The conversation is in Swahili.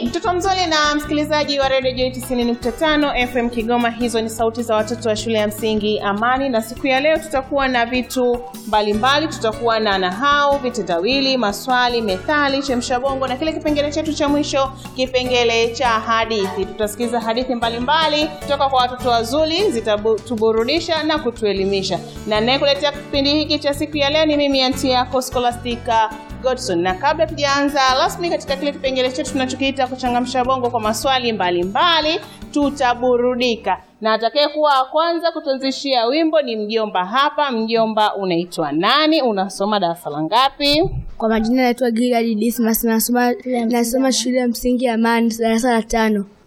mtoto mzuri na msikilizaji wa redio Joy 90.5 FM Kigoma. Hizo ni sauti za watoto wa shule ya msingi Amani, na siku ya leo tutakuwa na vitu mbalimbali. Tutakuwa na nahau, vitendawili, maswali, methali, chemsha bongo na kile kipengele chetu cha mwisho, kipengele cha hadithi. Tutasikiza hadithi mbalimbali kutoka kwa watoto wazuri, zitatuburudisha na kutuelimisha. Na ninayekuletea kipindi hiki cha siku ya leo ni mimi anti yako Scholastica Godson. Na kabla tujaanza rasmi katika kile kipengele chetu tunachokiita kuchangamsha bongo kwa maswali mbalimbali mbali, tutaburudika na atakayekuwa wa kwanza kutuanzishia wimbo ni mjomba hapa. Mjomba, unaitwa nani? Unasoma darasa la ngapi? Kwa majina naitwa Gilad Dismas, nasoma nasoma shule ya msingi ya Amani, darasa la tano.